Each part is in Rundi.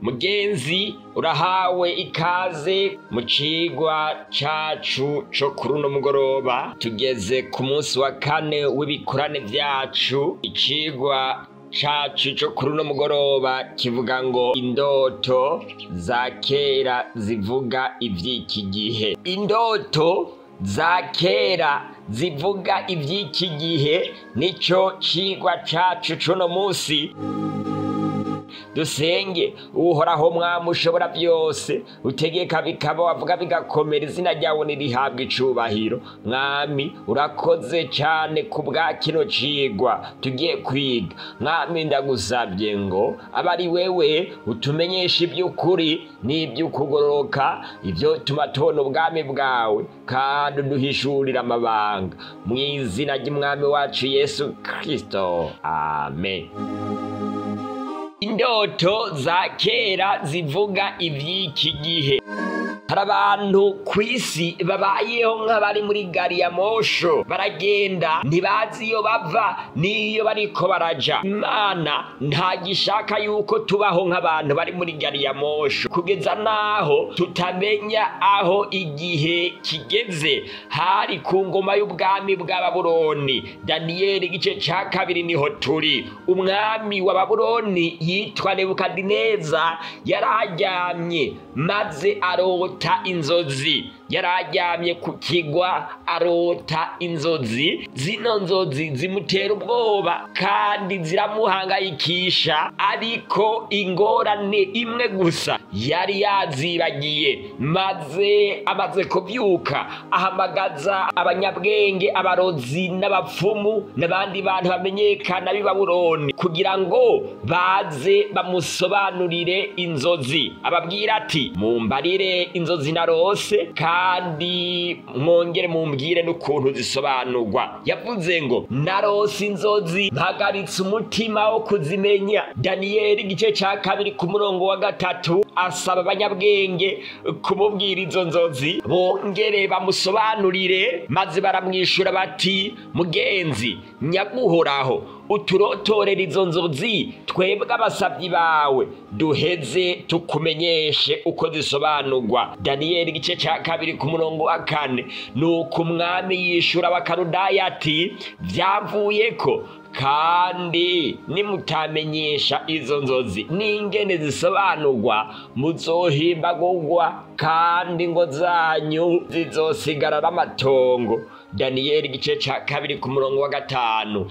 mugenzi urahawe ikaze mu cigwa cacu co kuri uno mugoroba tugeze ku munsi wa kane w'ibikorane vyacu icigwa cacu co kuri uno mugoroba kivuga ngo indoto za kera zivuga ivy'iki gihe indoto za kera zivuga ivy'iki gihe nico cigwa cacu c'uno musi dusenge uhoraho mwami ushobora byose utegeka bikaba wavuga bigakomera izina ryawe nirihabwa icubahiro mwami urakoze cyane ku bwa kino cigwa tugiye kwiga mwami ndagusabye ngo abe ari wewe utumenyesha iby'ukuri n'iby'ukugororoka ibyo tuma tubona ubwami bwawe kandi uduhishurira amabanga mu izina ry'umwami wacu yesu kirisito amen indoto za kera zivuga ivy'iki gihe hari abantu ku isi babayeho nk'abari muri gari ya mosho baragenda ntibazi iyo bava n'iyo bariko baraja imana ntagishaka yuko tubaho nk'abantu bari muri gari ya mosho kugeza n'aho tutamenya aho igihe kigeze hari ku ngoma y'ubwami bwa babuloni daniyeli igice ca kabiri niho turi umwami wa babuloni yitwa nebukadineza yararyamye maze arota inzozi yararyamye ku kigwa arota inzozi zino nzozi zimutera ubwoba kandi ziramuhangayikisha ariko ingorane imwe gusa yari yazibagiye maze amaze kubyuka ahamagaza abanyabwenge abarozi n'abapfumu n'abandi bantu bamenyekana b'i babuloni kugira ngo baze bamusobanurire inzozi ababwira ati mumbarire inzozi narose kandi mwongere mumbwire n'ukuntu zisobanurwa yavuze ngo narose inzozi mpagaritse umutima wo kuzimenya daniyeli igice cya kabiri ku murongo wa gatatu asaba abanyabwenge kumubwira izo nzozi bongere bamusobanurire maze baramwishyura bati mugenzi nyaguhoraho uturotorera izo nzozi twebwe abasabyi bawe duheze tukumenyeshe uko zisobanurwa daniyeli igice cya kabiri ku murongo wa kane ni uko umwami yishura abakarudaya ati byavuye ko kandi nimutamenyesha izo nzozi n'ingene zisobanurwa muzohimbagurwa kandi ngo zanyu zizosigarara amatongo daniyeli igice cya kabiri ku murongo wa gatanu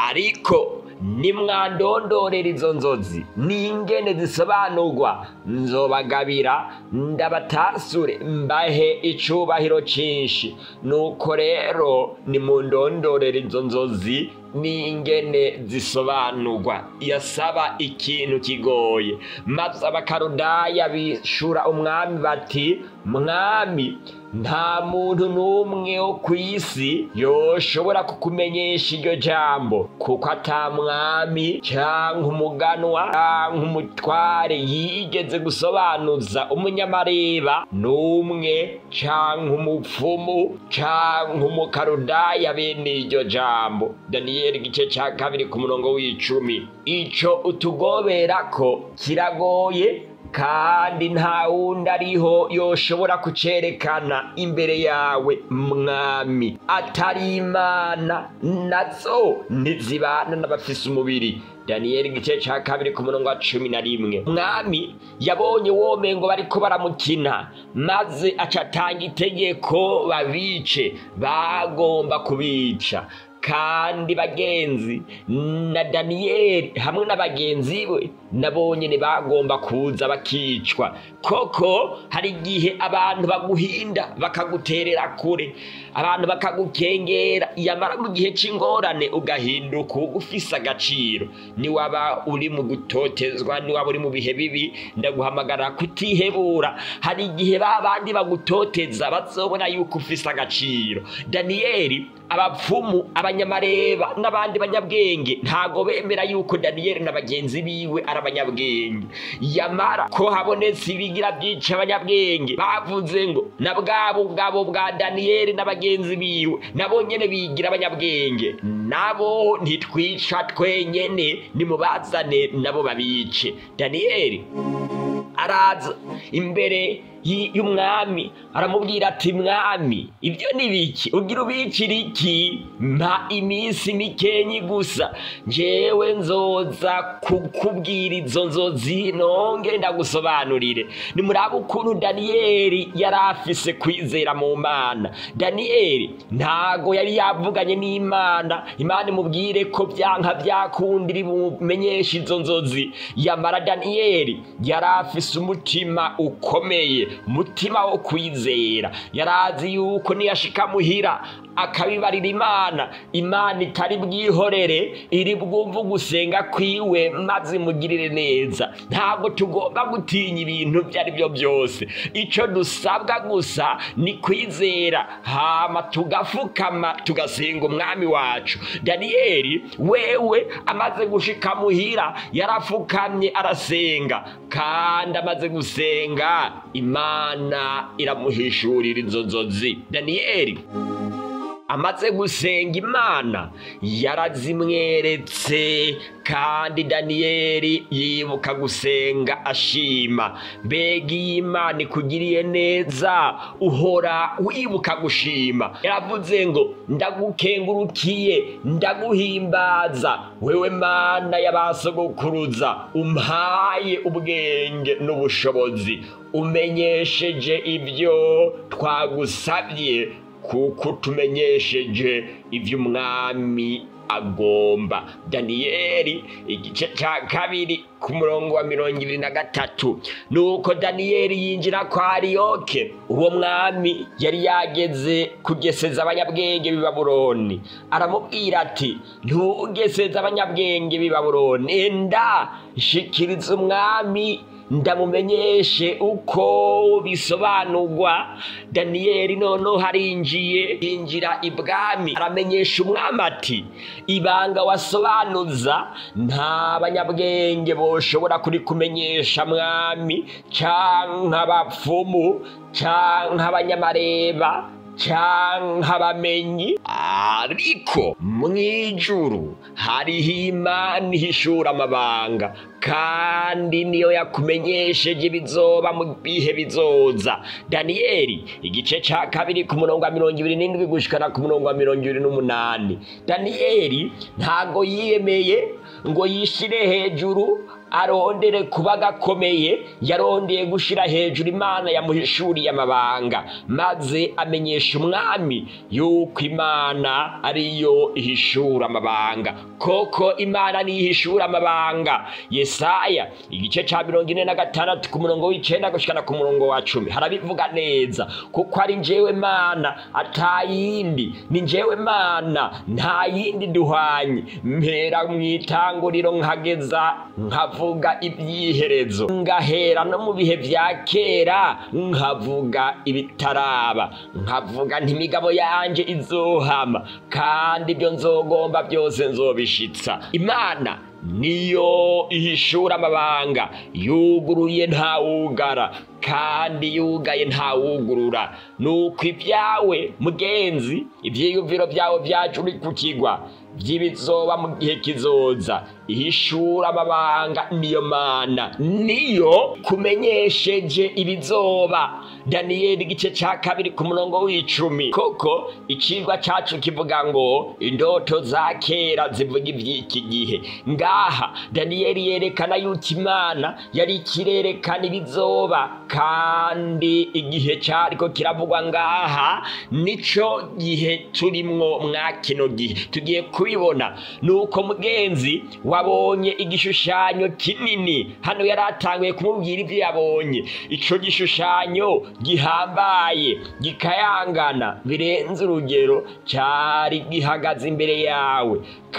ariko nimwandondorera izo nzozi n'ingene zisobanurwa nzobagabira ndabatasure mbahe icubahiro cinshi nuko rero nimundondorera izo nzozi n'ingene zisobanurwa yasaba ikintu kigoye maze abakarudaya bishura umwami bati mwami nta muntu n'umwe wo ku isi yoshobora kukumenyesha iryo jambo kuko ata mwami cyangwa umuganwa cyangwa umutware yigeze gusobanuza umunyamareba n'umwe cyangwa umupfumu cyangwa umukarudaya bene iryo jambo daniyeli igice cya kabiri ku murongo w'icumi icyo utugobera ko kiragoye kandi nta wundi ariho yoshobora kucerekana imbere yawe mwami atari imana nazo ntizibana n'abafise umubiri daniyeli igice cya kabiri ku murongo wa cumi na rimwe mwami yabonye womengo bariko baramukina maze acatanga itegeko babice bagomba kubica kandi bagenzi na daniyeli hamwe na bagenzi be nabo nyine bagomba kuza bakicwa koko hari igihe abantu baguhinda bakaguterera kure abantu bakagukengera yamara mu gihe cy'ingorane ugahinduka ufise agaciro niwaba uri mu gutotezwa niwaba uri mu bihe bibi ndaguhamagara kutihebura hari igihe ba bandi bagutoteza bazobona yuko ufise agaciro daniyeli abapfumu abanyamareba n'abandi banyabwenge ntago bemera yuko daniyeli na bagenzi biwe ari abanyabwenge yamara ko habonetse ibigira byica abanyabwenge bavuze ngo na bwabo bwabo bwa daniyeli na bagenzi biwe nabo nyene bigira abanyabwenge nabo ntitwica twenyene nimubazane nabo babice daniyeli araza imbere y- y'umwami aramubwira ati mwami ibyo ni biki ugira ubikira iki mpa iminsi mikenyi gusa njyewe nzoza kukubwira izo nzozi nonge ndagusobanurire nimuraba ukuntu daniyeli yari afise kwizera mu mana daniyeli ntago yari yavuganye n'imana imana imubwire ko byanka byakundira ibumenyesha izo nzozi yamara daniyeli yari afise umutima ukomeye umutima wo kwizera yari azi yuko niyashika muhira akabibarira imana imana itari bwihorere iri bwumva ugusenga kwiwe maze imugirire neza ntabwo tugomba gutinya ibintu ibyo ari byo byose icyo dusabwa gusa ni kwizera hama tugafukama tugasenga umwami wacu daniyeli wewe amaze gushika muhira yarafukamye arasenga kandi amaze gusenga imana iramuhishurira izo nzozi daniyeli amaze gusenga imana yarazimweretse kandi daniyeli yibuka gusenga ashima mbega iyo imana ikugiriye neza uhora wibuka gushima yaravuze ngo ndagukengurukiye ndaguhimbaza wewe mana y'abasogokuruza umpaye ubwenge n'ubushobozi umenyesheje ibyo twagusabye kuko tumenyesheje ibyo umwami agomba daniyeli igice cya kabiri ku murongo wa mirongo ibiri na gatatu nuko daniyeli yinjira kwa ariyoke uwo mwami yari yageze kugeseza abanyabwenge b'i babuloni aramubwira ati ntugeseze abanyabwenge b'i babuloni enda shikiriza umwami ndamumenyeshe uko bisobanurwa daniyeli noneho harinjiye yinjira ibwami aramenyesha umwami ati ibanga wasobanuza nta banyabwenge boshobora kurikumenyesha mwami canke abapfumu canke abanyamareba canke abamenyi ariko mw'ijuru hariho imana ihishura amabanga kandi niyo yakumenyesheje ibizoba mu bihe bizoza daniyeli igice ca kabiri ku murongo wa mirongo ibiri n'indwi gushikana ku murongo wa mirongo ibiri n'umunani daniyeli ntago yiyemeye ngo yishire hejuru arondere kuba gakomeye yarondeye gushira hejuru imana yamuhishuriye amabanga maze amenyesha umwami yuko imana ariyo ihishura amabanga koko imana niyo ihishura amabanga yesaya igice ca mirongo ine na gatandatu ku murongo w'icenda gushikana ku murongo wa cumi harabivuga neza kuko ari njyewe mana atayindi ni njyewe mana nta yindi duhanye mpera mw'itanguriro nkageza nkavuga ibyiherezo ngahera no mu bihe vya kera nkavuga ibitaraba nkavuga ntimigabo yanje izohama kandi ibyo nzogomba byose nzobishitsa imana niyo ihishura amabanga yuguruye ntawugara kandi yugaye ntawugurura nuko ibyawe mugenzi ibyiyumviro byawe byacu uri ku kigwa by'ibizoba mu gihe kizoza ihishura amabanga niyo mana niyo kumenyesheje ibizoba daniyeli igice cya kabiri ku murongo w'icumi koko icigwa cacu kivuga ngo indoto za kera zivuga iby'iki gihe ngaha daniyeli yerekana yuko imana yari ikirerekana ibizoba kandi igihe cyariko kiravugwa ngaha nico gihe turimwo mwa kino gihe tugiye kubibona nuko mugenzi wabonye igishushanyo kinini hano yari atanguye kumubwira ibyo yabonye ico gishushanyo gihambaye gikayangana birenze urugero cyari gihagaze imbere yawe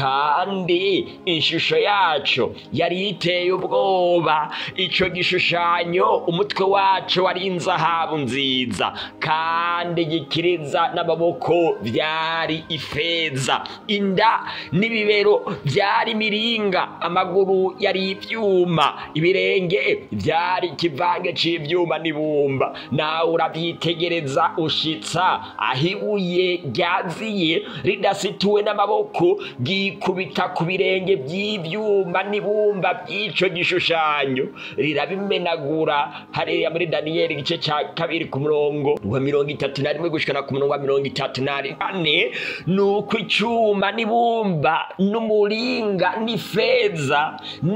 kandi ishusho yaco yari iteye ubwoba ico gishushanyo umutwe waco wari inzahabu nziza kandi gikiriza n'amaboko vyari ifeza inda n'ibibero vyari miringa amaguru yari ivyuma ibirenge vyari ikivange c'ivyuma n'ibumba nawe uravyitegereza ushitsa aho ibuye ryaziye ridasituwe n'amaboko ryikubita ku birenge by'ivyuma n'ibumba by'ico gishushanyo rirabimenagura hariya muri daniyeli igice ca kabiri ku murongo wa mirongo itatu na rimwe gushikana ku murongo wa mirongo itatu na kane ni uko icuma n'ibumba n'umuringa n'ifeza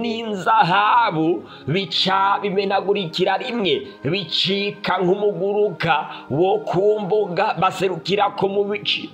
n'inzahabu bica bimenagurikira rimwe bicika nk'umuguruka wo ku mbuga baserukirako mu bici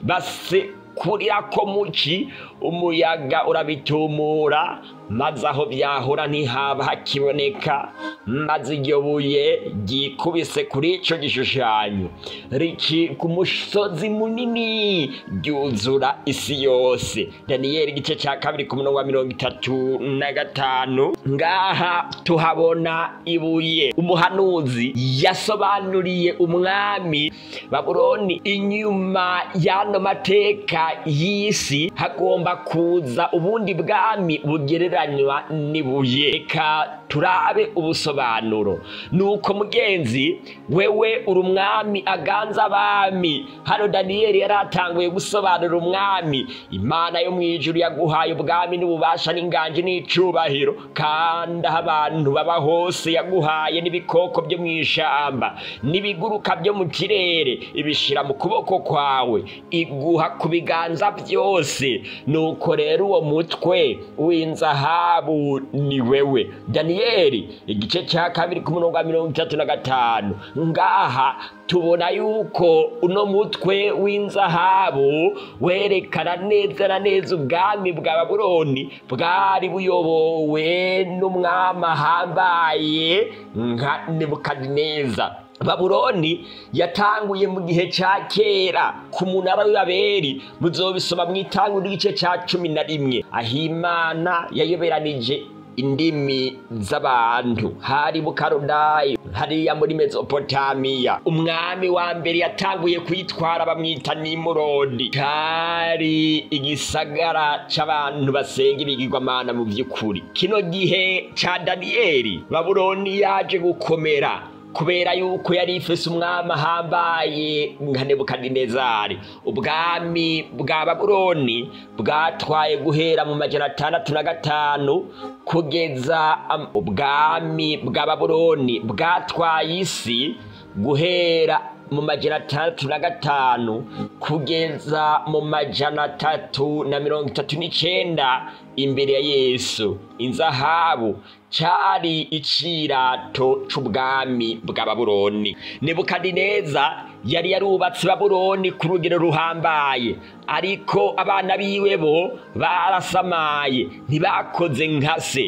basekurira muci umuyaga urabitumura maze aho byahora ntihaba hakiboneka maze iryo buye ryikubise kuri ico gishushanyo ricika umusozi munini ryuzura isi yose daniyeli igice ca kabiri ku murongo wa mirongo itatu na gatanu ngaha tuhabona ibuye umuhanuzi yasobanuriye umwami babuloni inyuma y'ano mateka y'isi hagomba kuza ubundi bwami bugereranywa n'ibuye reka turabe ubusobanuro nuko mugenzi wewe uri umwami aganza abami hano daniyeli yari atanguye gusobanura umwami imana yo mu ijuru yaguhaye ubwami n'ububasha n'inganji n'icubahiro kandi aho abantu baba hose yaguhaye n'ibikoko byo mu ishamba n'ibiguruka byo mu kirere ibishira mu kuboko kwawe iguha ku biganza byose nuko rero uwo mutwe w'inzahabu ni wewe daniyeli igice cya kabiri ku murongo wa mirongo itatu na gatanu ngaha tubona yuko uno mutwe w'inzahabu werekana neza na neza ubwami bwa babuloni bwari buyobowe n'umwami ahambaye nka nebukadineza babuloni yatanguye mu gihe cya kera ku munara w'ibaberi muzobisoma mu itanguro ry'igice cya cumi na rimwe aho imana yayoberanije indimi z'abantu hari bukarudayi hariya muri mesopotamiya umwami wa mbere yatanguye kuyitwara bamwita nimurodi kari igisagara c'abantu basenga ibigirwamana mu vy'ukuri kino gihe ca daniyeli babuloni yaje gukomera kubera yuko yari ifise umwami ahambaye nka nebukadinezari ubwami bwa babuloni bwatwaye guhera mu majana atandatu na gatanu kugeza ubwami bwa babuloni bwatwaye isi guhera mu majana atandatu na gatanu kugeza mu majana atatu na mirongo itatu n'icenda imbere ya yesu inzahabu cari icirato c'ubwami bwa babuloni nebukadineza yari yarubatse babuloni ku rugero ruhambaye ariko abana biwe bo barasamaye ntibakoze nka se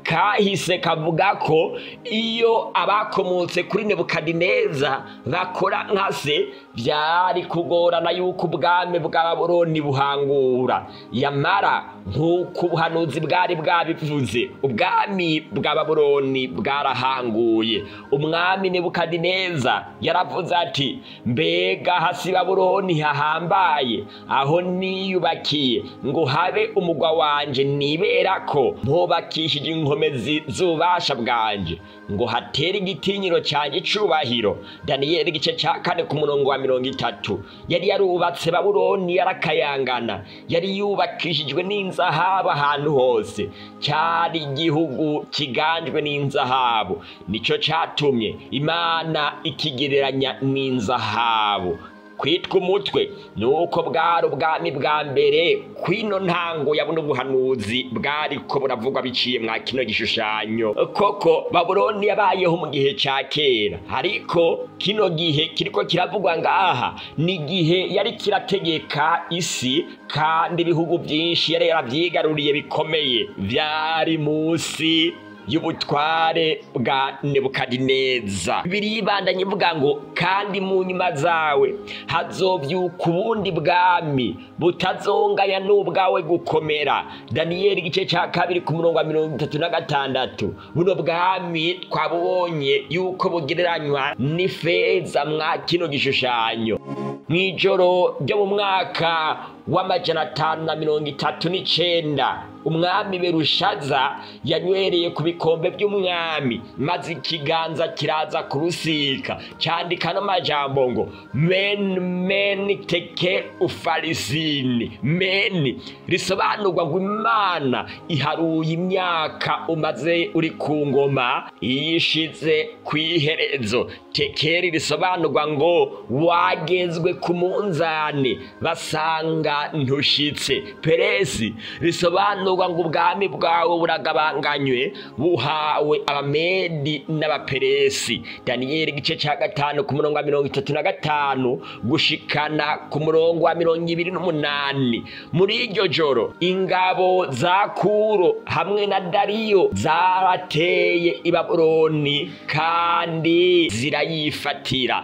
kahise kavuga ko iyo abakomotse kuri nebukadineza bakora nka se byari kugorana yuko ubwami bwa babuloni buhangura yamara nk'uko ubuhanuzi bwari bwabivuze ubwami bwa babuloni bwarahanguye umwami nebukadineza yaravuze ati mbega hasi babuloni hahambaye aho niyubakiye ngo habe umugwa wanje nibera ko mpubakishije inkomezi z'ububasha bwanje ngo hatere igitinyiro cyanjye icubahiro daniyeli igice cya kane ku murongo wa mirongo itatu yari yarubatse babuloni yarakayangana yari yubakishijwe n'inzahabu ahantu hose cyari igihugu kiganjwe n'inzahabu nicyo cyatumye imana ikigereranya n'inzahabu kwitwa umutwe ni uko bwari ubwami bwa mbere kwino ntango ya buno buhanuzi bwari ko buravugwa biciye mwa kino gishushanyo koko babuloni yabayeho mu gihe cya kera ariko kino gihe kiriko kiravugwa ngaha ni igihe yari kirategeka isi kandi ibihugu byinshi yari yaravyigaruriye bikomeye vyari munsi y'ubutware bwa nebukadineza biribandanye ivuga ngo kandi mu nyuma zawe hazovyuka ubundi bwami butazonganya n'ubwawe gukomera daniyeli igice ca kabiri ku murongo wa mirongo itatu na gatandatu buno bwami twabubonye yuko bugereranywa n'ifeza mwa kino gishushanyo mw'ijoro ryo mu mwaka w'amajana atanu na mirongo itatu n'icenda umwami berushaza yanywereye ku bikombe by'umwami maze ikiganza kiraza kurusika cyandika n'amajambo ngo meni meni teke ufarisini meni risobanurwa ngo imana iharuye imyaka umaze uri ku ngoma yishize ku iherezo tekeri risobanurwa ngo wagezwe ku munzani basanga ntushitse peresi risobanurwa ngo ubwami bwawe buragabanganywe buhawe abamedi n'abaperesi daniyeli igice cya gatanu ku murongo wa mirongo itatu na gatanu gushikana ku murongo wa mirongo ibiri n'umunani muri iryo joro ingabo za kuro hamwe na dariyo zarateye i babuloni kandi zirayifatira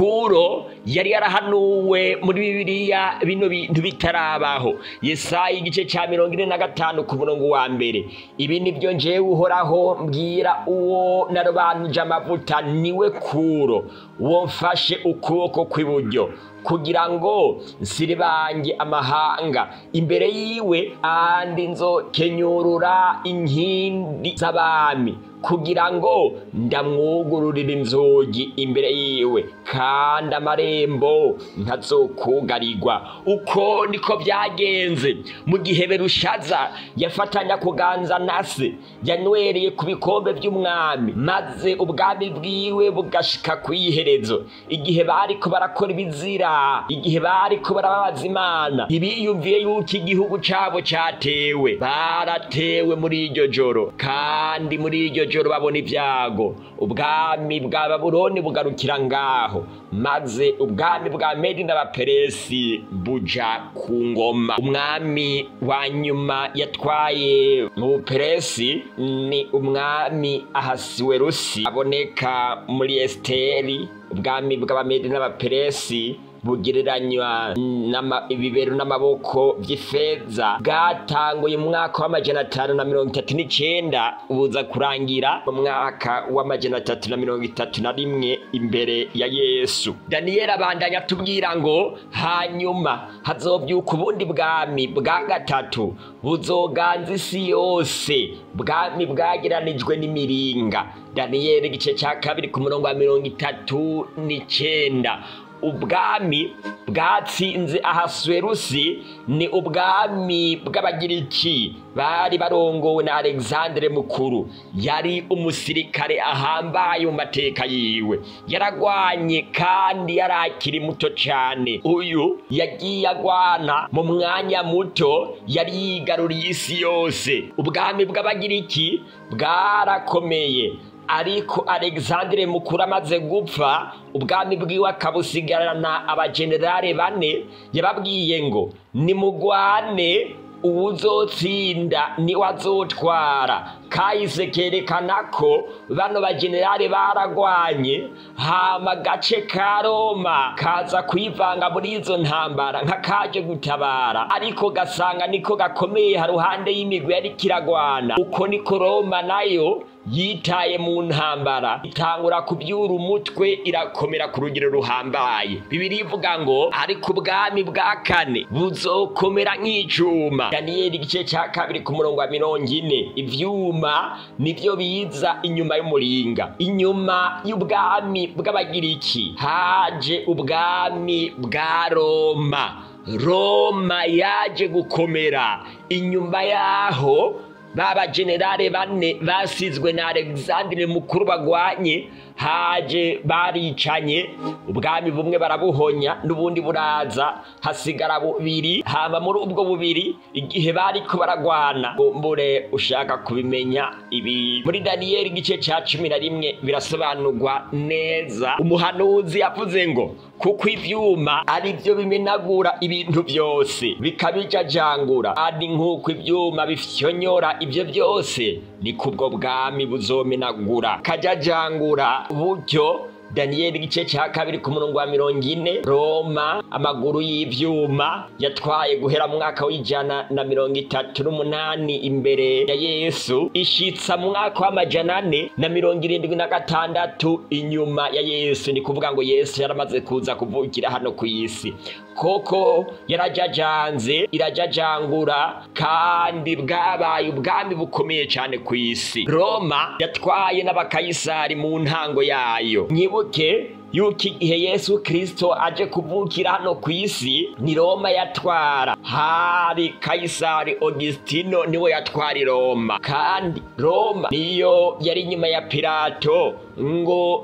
kuro yari yarahanuwe muri bibiliya bino bintu bitarabaho yesaya igice cya mirongo ine na gatanu ku murongo wa mbere ibi nibyo njewe uhoraho mbwira uwo narobanuje amavuta niwe kuro uwo mfashe ukuboko kw'iburyo kugira ngo nsiribange amahanga imbere yiwe andi nzokenyurura inkindi z'abami kugira ngo ndamwugururire inzugi imbere yiwe kandi amarembo ntazokugarirwa uko niko byagenze mu gihe berushaza yafatanya kuganza na se yanywereye ku bikombe by'umwami maze ubwami bwiwe bugashika ku iherezo igihe bariko barakora ibizira igihe bariko barababaza imana ntibiyumviye yuko igihugu cabo catewe baratewe muri iryo joro kandi muri iryo joro babona ibyago ubwami bwa babuloni bugarukira ngaho maze ubwami bwa medi n'abaperesi buja ku ngoma umwami wa nyuma yatwaye mu buperesi ni umwami ahasiwerusi aboneka muri esiteri ubwami bw'abamedi n'abaperesi bugereranywa ibibero n'amaboko by'ifeza bwatanguye mu mwaka w'amajana atanu na mirongo itatu n'icenda buza kurangira mu mwaka w'amajana atatu na mirongo itatu na rimwe imbere ya yesu daniyeli abandanya atubwira ngo hanyuma hazobyuka ubundi bwami bwa gatatu buzoganza isi yose bwami bwageranijwe n'imiringa daniyeli igice cya kabiri ku murongo wa mirongo itatu n'icenda ubwami bwatsinze ahasuwerusi ni ubwami bw'abagiriki bari barongowe na alexandre mukuru yari umusirikare ahambaye mu mateka yiwe yaragwanye kandi yari akiri muto cyane uyu yagiye agwana mu mwanya muto yari yigaruriye isi yose ubwami bw'abagiriki bwarakomeye ariko alexandre mukuru amaze gupfa ubwami bwiwe akabusigarana abajenerale bane yababwiye ngo nimugwane uwuzotsinda niwe azotwara kahise kerekana ko bano bajenerale baragwanye hama gace ka roma kaza kwivanga muri izo ntambara nk'akaje gutabara ariko gasanga niko gakomeye haruhande y'imigwi yari kiragwana uko niko roma nayo yitaye mu ntambara itangura kubyura umutwe irakomera ku rugero ruhambaye bibiri ivuga ngo ariko ubwami bwa kane buzokomera nk'icuma daniyeli igice cya kabiri ku murongo wa mirongo ine ivyuma nivyo biza inyuma y'umuringa inyuma y'ubwami bw'abagiriki haje ubwami bwa roma roma yaje gukomera inyuma yaho baba generale bane basizwe na alexandre mukuru bagwanye haje baricanye ubwami bumwe barabuhonya n'ubundi buraza hasigara bubiri hama muri ubwo bubiri igihe bariko baragwana mbure ushaka kubimenya ibi muri daniyeli igice ca cumi na rimwe birasobanurwa neza umuhanuzi yavuze ngo kuko ivyuma ari byo bimenagura ibintu byose bikabijajangura kandi nk'uko ivyuma bifyonyora ibyo byose ni kubwo bwami buzomenagura kajajangura buryo daniyeli igice cya kabiri ku murongo wa mirongo ine roma amaguru y'ivyuma yatwaye guhera mu mwaka w'ijana na mirongo itatu n'umunani imbere ya yesu ishitsa mu mwaka w'amajana ane na mirongo irindwi na gatandatu inyuma ya yesu ni kuvuga ngo yesu yaramaze kuza kuvukira hano ku isi koko yarajajanze irajajangura kandi bwabaye ubwami bukomeye cyane ku isi roma yatwaye n'abakayisari mu ntango yayo nyibuke yuko igihe yesu kirisito aje kuvukira hano ku isi ni roma yatwara hari kayisari augustino niwe yatwara i roma kandi roma niyo yari inyuma ya pirato ngo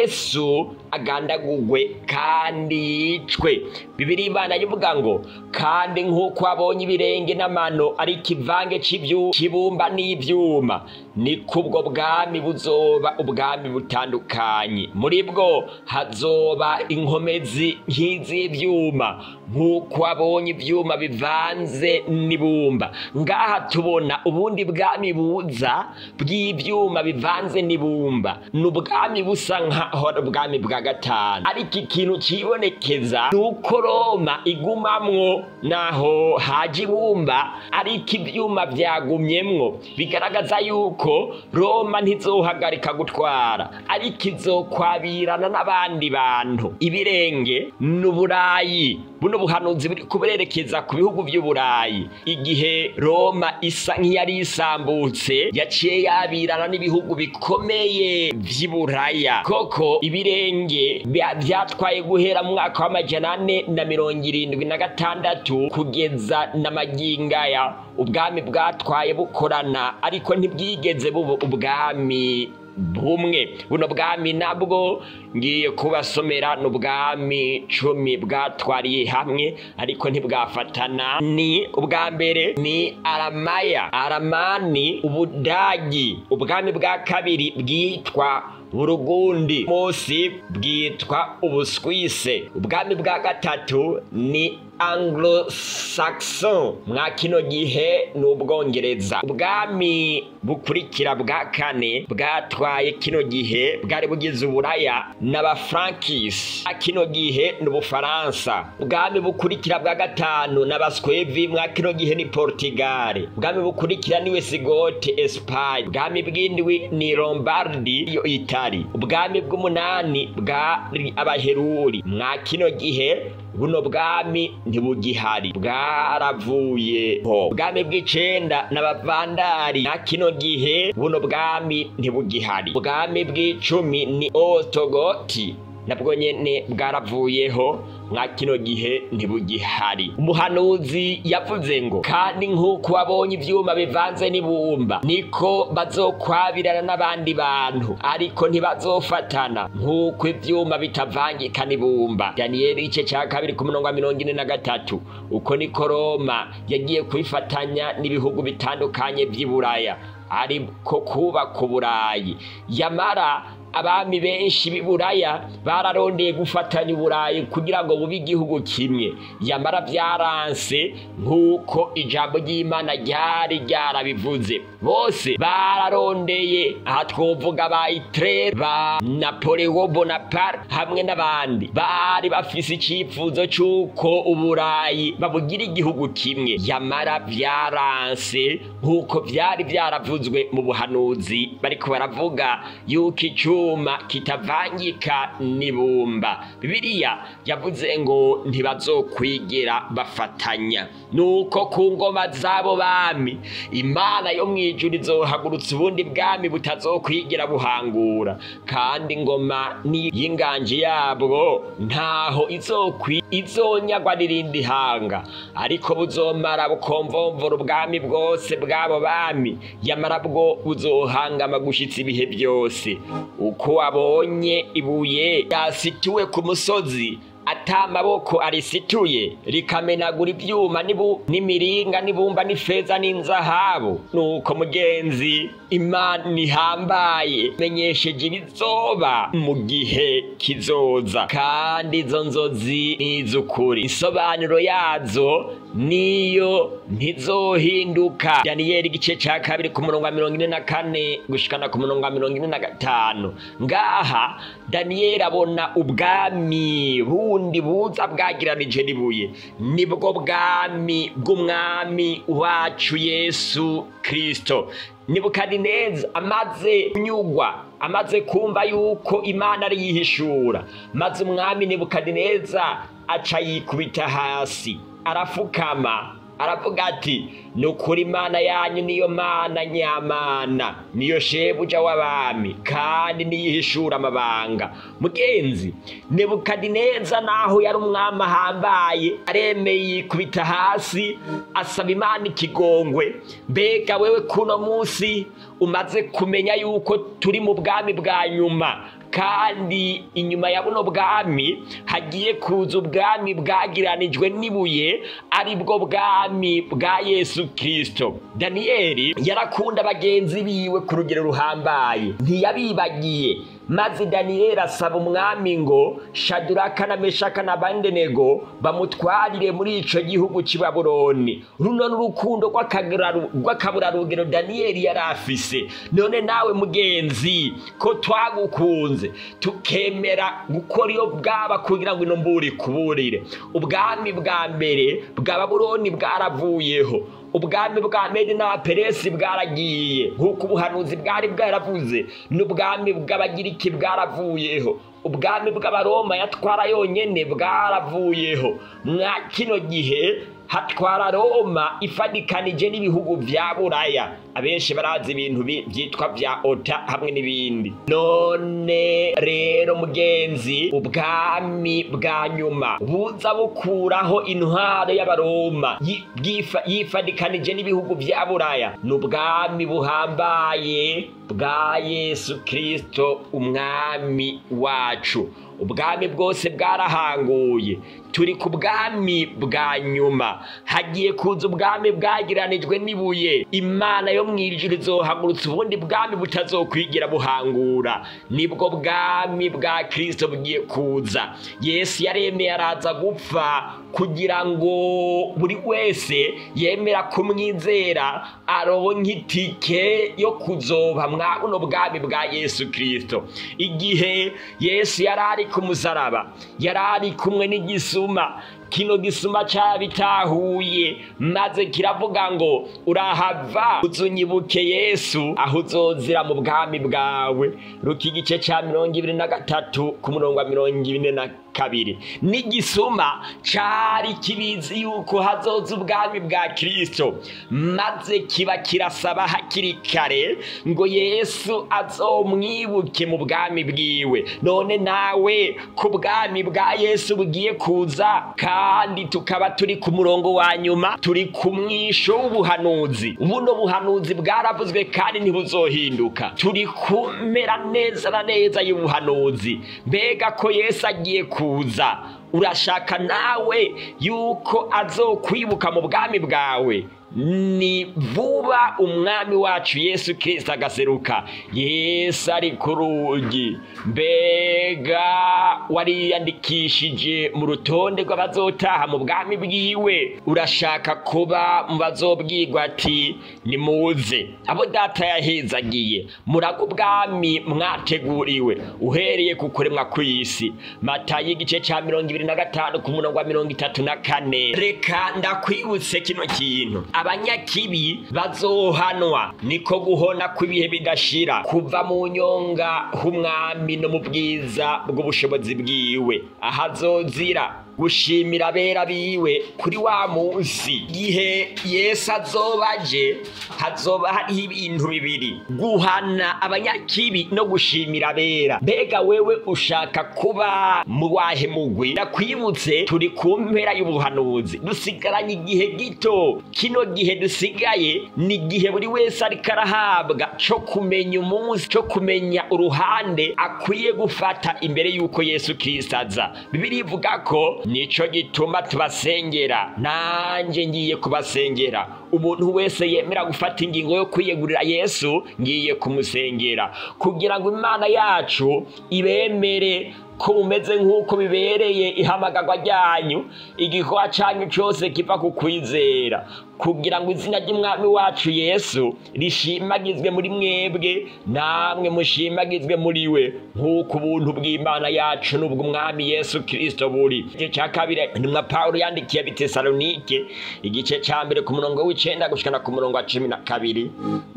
yesu agandagugwe kandi yicwe bibiri imana ivuga ngo kandi nk'uko abonye ibirenge n'amano ari ikivange cy'ibumba n'ibyuma ni kubwo bwami buzoba ubwami butandukanye muri bwo hazoba inkomezi nk'iz'ibyuma nk'uko abonye ibyuma bivanze n'ibumba ngaha tubona ubundi bwami buza bw'ibyuma bivanze n'ibumba ni ubwami busa nk'aho ari ubwami bwa gatanu ariko ikintu kibonekeza ni uko roma igumamwo naho haje ibumba ariko ibyuma byagumyemwo bigaragaza yuko roma ntizohagarika gutwara ariko izokwabirana n'abandi bantu ibirenge n'uburayi buno buhanuzi buri kubererekeza ku bihugu by'uburayi igihe roma isa nk'iyari isambutse yaciye yabirana n'ibihugu bikomeye by'iburaya koko ibirenge byatwaye guhera mu mwaka w'amajana ane na mirongo irindwi na gatandatu kugeza na magingaya ubwami bwatwaye bukorana ariko ntibwigeze buba ubwami bumwe buno bwami nabwo ngiye kubasomera ni ubwami cumi bwatwariye hamwe ariko ntibwafatana ni ubwa mbere ni aramaya aramani ubudagi ubwami bwa kabiri bwitwa burugundi munsi bwitwa ubuswise ubwami bwa gatatu ni anglo saxon mwa kino gihe ni ubwongereza ubwami bukurikira bwa kane bwatwaye kino gihe bwari bugize uburaya n'abafrankisi kino gihe ni ubufaransa ubwami bukurikira bwa gatanu n'abaswevi mwa kino gihe ni portugal ubwami bukurikira ni wesigote espagne ubwami bw'indwi ni lombardi yo itali ubwami bw'umunani bwari abaheruri mwa kino gihe buno bwami ntibugihari bwaravuyeho ubwami bw'icenda n'abavandari na kino gihe buno bwami ntibugihari ubwami bw'icumi ni otogoti nabwo nyene bwaravuyeho mwa kino gihe ntibugihari umuhanuzi yavuze ngo kandi nk'uko wabonye ivyuma bivanze n'ibumba niko bazokwabirana n'abandi bantu ariko ntibazofatana nk'uko ivyuma bitavangika n'ibumba daniyeli igice ca kabiri ku murongo wa mirongo ine na gatatu uko niko roma yagiye kwifatanya n'ibihugu bitandukanye vy'iburaya ariko kubaka uburayi yamara abami benshi b'iburaya bararondeye gufatanya uburayi kugira ngo bube igihugu kimwe yamara byaranse nk'uko ijambo ry'imana ryari ryarabivuze bose bararondeye aha twovuga ba itere ba napoleon bonaparte hamwe n'abandi bari bafise icyifuzo cy'uko uburayi babugira igihugu kimwe yamara byaranse nk'uko byari byaravuzwe mu buhanuzi bariko baravuga yuko icyuma kitavangika n'ibumba bibiliya yavuze ngo ntibazokwigera bafatanya nuko ku ngoma z'abo bami imana yo mu ijuru izohagurutsa ubundi bwami butazokwigira buhangura kandi ingoma y'inganji yabwo ntaho izokwi izonyagwa n'irindi hanga ariko buzomara bukomvomvora ubwami bwose bw'abo bami yamara bwo buzohangama gushitsa ibihe byose uko wabonye ibuye ryasituwe ku musozi ata amaboko arisituye rikamenagura ibyuma n'imiringa n'ibumba n'ifeza n'inzahabu nuko mugenzi imana ihambaye menyesheje ibizoba mu gihe kizoza kandi izo nzozi ni iz'ukuri isobanuro yazo niyo ntizohinduka daniyeli igice ca kabiri ku murongo wa mirongo ine na kane gushikana ku murongo wa mirongo ine na gatanu ngaha daniyeli abona ubwami bundi buza bwagiranije n'ibuye nibwo bwami bw'umwami wacu yesu kristo nebukadineza amaze kunyugwa amaze kumva yuko imana ari yihishura maze umwami nebukadineza aca yikubita hasi arafukama aravuga ati ni ukuri imana yanyu niyo mana nyamana niyo shebuja w'abami kandi niyihishura amabanga mugenzi nebukadineza naho yari umwami ahambaye aremeye yikubita hasi asaba imana ikigongwe mbega wewe kuno munsi umaze kumenya yuko turi mu bwami bwa nyuma kandi inyuma ya buno bwami hagiye kuza ubwami bwagiranijwe n'ibuye ari bwo bwami bwa yesu kirisito daniyeli yarakunda bagenzi biwe ku rugero ruhambaye ntiyabibagiye maze daniyeli asaba umwami ngo shaduraka na meshaka na bandenego bamutwarire muri ico gihugu c'i babuloni runo n'urukundo rw'akaburarugero daniyeli yari afise none nawe mugenzi ko twagukunze tukemera gukora iyo bwaba kugira ngo ino mburi kuburire ubwami bwa mbere bwa babuloni bwaravuyeho ubwami bwa medi n'abaperesi bwaragiye nk'uko ubuhanuzi bwari bwaravuze n'ubwami bw'abagiriki bwaravuyeho ubwami bw'abaroma yatwara yonyine bwaravuyeho mwa kino gihe hatwara roma ifadikanije n'ibihugu vya buraya abenshi barazi ibintu byitwa vya ota hamwe n'ibindi none rero mugenzi ubwami bwa nyuma buza bukuraho intwaro y'abaroma yifadikanije n'ibihugu vya buraya ni ubwami buhambaye bwa yesu kirisito umwami wacu ubwami bwose bwarahanguye turi ku bwami bwa nyuma hagiye kuza ubwami bwagiranijwe n'ibuye imana yo mu ijuru izohagurutsa ubundi bwami butazokwigira buhangura nibwo bwami bwa kirisito bugiye kuza yesu yaremeye araza gupfa kugira ngo buri wese yemera kumwizera aronke itike yo kuzoba mwa buno bwami bwa yesu kirisito igihe yesu yari ari ku musaraba yari ari kumwe n'igisuma kino gisuma cyabitahuye maze kiravuga ngo urahava uzunyibuke yesu aho uzozira mu bwami bwawe ruka igice cya mirongo ibiri na gatatu ku murongo wa mirongo ine na kabiri n'igisuma cyari kibizi yuko hazoza ubwami bwa kirisito maze kiba kirasaba hakiri kare ngo yesu azomwibuke mu bwami bwiwe none nawe ku bwami bwa yesu bugiye kuza kandi tukaba turi ku murongo wa nyuma turi ku mwisho w'ubuhanuzi buno buhanuzi bwaravuzwe kandi ntibuzohinduka turi kumera neza na neza y'ubuhanuzi mbega ko yesu agiye kuza urashaka nawe yuko azokwibuka mu bwami bwawe ni vuba umwami wacu yesu kirisita agaseruka yesu ari ku rugi mbega wariyandikishije mu rutonde rw'abazotaha mu bwami bwiwe urashaka kuba mu bazobwirwa ati nimuze abo data yahezagiye muraga ubwami mwateguriwe uhereye ku kuremwa kw'isi matayo igice cya mirongo ibiri na gatanu ku murongo wa mirongo itatu na kane reka ndakwibutse kino kintu abanyakibi bazohanwa niko guhona kw'ibihe bidashira kuva mu nyonga h'umwami no mu bwiza bw'ubushobozi bwiwe ahazozira gushimira abera biwe kuri wa munsi igihe yesu azoba aje hazoba hariho ibintu bibiri guhana abanyakibi no gushimira abera mbega wewe ushaka kuba mu wahe mugwi ndakwibutse turi ku mpera y'ubuhanuzi dusigaranye igihe gito kino gihe dusigaye ni igihe buri wese ariko arahabwa cyo kumenya umunsi cyo kumenya uruhande akwiye gufata imbere y'uko yesu kirisita aza bibiri ivuga ko nico gituma tubasengera nanjye ngiye kubasengera umuntu wese yemera gufata ingingo yo kwiyegurira yesu ngiye kumusengera kugira ngo imana yacu ibemere ko mumeze nk'uko bibereye ihamagarwa ryanyu igikorwa cyanyu cyose kiva ku kwizera kugira ngo izina ry'umwami wacu yesu rishimagizwe muri mwebwe namwe mushimagizwe muri we nk'uko ubuntu bw'imana yacu n'ubw'umwami yesu kirisito buri igice cya kabiri intumwa pawulo yandikiye bitesalonike igice cya mbere ku murongo w'icenda gushikana ku murongo wa cumi na kabiri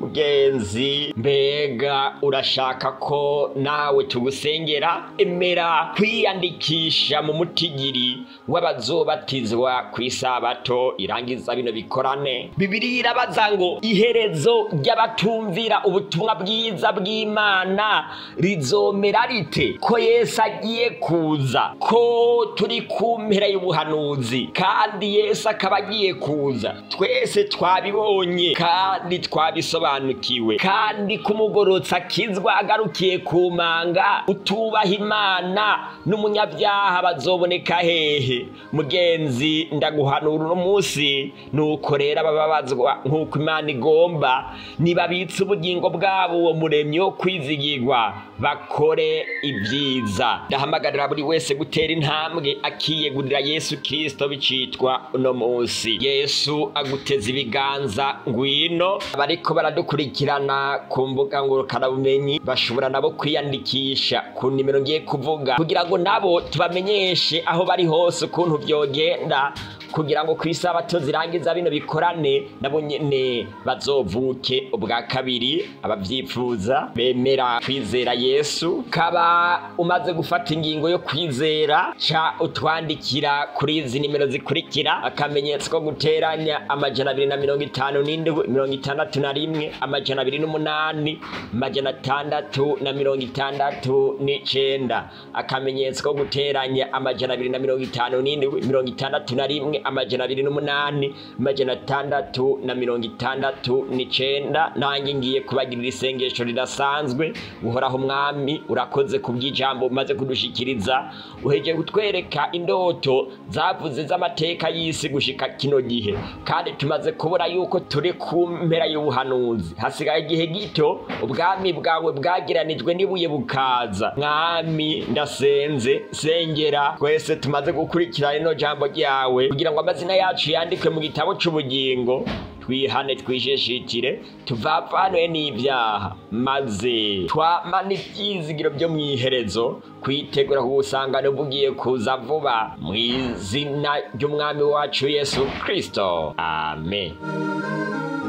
mugenzi mbega urashaka ko nawe tugusengera emera kwiyandikisha mu mutigiri w'abazobatizwa ku isabato irangiza bino bikorane bibiri irabaza ngo iherezo ry'abatumvira ubutumwa bwiza bw'imana rizomera rite ko yesu agiye kuza ko turi ku mpera y'ubuhanuzi kandi yesu akaba agiye kuza twese twabibonye kandi twabisobanukiwe kandi kumugorotsa akizwa agarukiye ku manga utubaha imana n'umunyabyaha bazoboneka hehe mugenzi ndaguhanura uno munsi nuko rero abababazwa nk'uko imana igomba nibabitse ubugingo bwabo uwo muremyi wo kwizigirwa bakore ibyiza ndahamagarira buri wese gutera intambwe akiyegurira yesu kirisito bicitwa uno munsi yesu aguteza ibiganza ngwino abariko baradukurikirana ku mbuga ngurukanabumenyi bashobora nabo kwiyandikisha ku nimero ngiye kuvuga kugira ngo nabo tubamenyeshe aho bari hose ukuntu byogenda kugira ngo ku isabato zirangiza bino bikorane nabo nyene bazovuke ubwa kabiri abavyifuza bemera kwizera yesu kaba umaze gufata ingingo yo kwizera ca utwandikira kuri izi nimero zikurikira akamenyetso ko guteranya amajana abiri na mirongo itanu n'indwi mirongo itandatu na rimwe amajana abiri n'umunani amajana atandatu na mirongo itandatu n'icenda akamenyetso ko guteranya amajana abiri na mirongo itanu n'indwi mirongo itandatu na rimwe amajana abiri n'umunani amajana atandatu na mirongo itandatu n'icenda nanjye ngiye kubagirira isengesho ridasanzwe uhoraho umwami urakoze ku bw'ijambo umaze kudushikiriza uhejeje kutwereka indoto zavuze z'amateka y'isi gushika kino gihe kandi tumaze kubura yuko turi ku mpera y'ubuhanuzi hasigaye igihe gito ubwami bwawe bwageranijwe n'ibuye bukaza mwami ndasenze sengera twese tumaze gukurikira rino jambo ryawe kugira ngo amazina yacu yandikwe mu gitabo c'ubugingo twihane twishishitire tuvavanwe n'ibyaha maze twamane ibyizigiro byo mu iherezo kwitegura kubusangano bugiye kuza vuba mu izina ry'umwami wacu yesu kirisito amen